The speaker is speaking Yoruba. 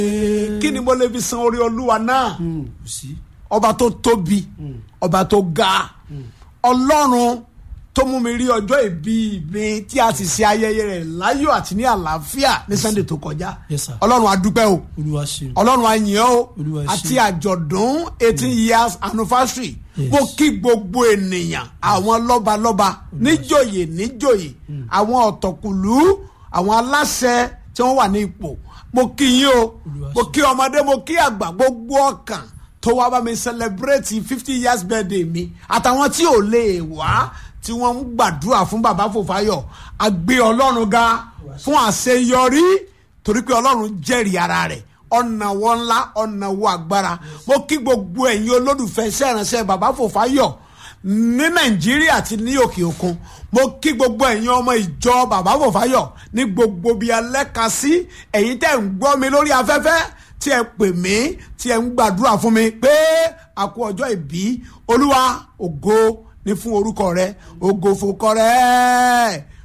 kí ni mo lè fi san orí olúwa náà Mm, kò sí. ọba tó tóbi ọba tó ga ọlọ́run tó mú mi rí ọjọ́ ìbí mi tí a sì ṣe ayẹyẹ rẹ̀ láyọ̀ àti ní àlàáfíà ní sunday tó kọjá Yes, sir. ọlọ́run a dúpẹ́ o olúwa ṣeun. ọlọ́run a yìn ọ́ o Olúwa ṣe. àti àjọ̀dún eighteen years anniversary Yes. mo kí gbogbo ènìyàn àwọn lọ́balọ́ba níjòyè níjòyè àwọn ọ̀tọ̀kùlú àwọn aláṣẹ tí wọ́n wà ní ipò mo kí yín o Olúwa mo ṣe. kí ọmọdé mo kí àgbà gbogbo ọkàn tó wá bá mi celebrate fifty years birthday mi àtàwọn tí ò lè wá tí wọ́n ń gbàdúrà fún bàbá Fòfáyọ̀ a gbé ọlọ́run ga fún àṣeyọrí torí pé ọlọ́run jẹ́rìí ara rẹ̀ ọ̀nà wọn ńlá ọ̀nà wo agbára mo kí gbogbo ẹ̀yin olólùfẹ́ iṣẹ́ ìránṣẹ́ bàbá Fòfáyọ̀ ní nàìjíríà àti ní òkè òkun mo kí gbogbo ẹ̀yin ọmọ ìjọ bàbá Fòfáyọ̀ ní gbogbo bí alẹ́ka sí ẹ̀yin tẹ́ ń gbọ́ mi lórí afẹ́fẹ́ tí ẹ pè mí tí ẹ ń gbàdúrà fún mi pé a kú ọjọ́ ìbí olúwa ògo ní fún orúkọ rẹ ògo fòkọ rẹ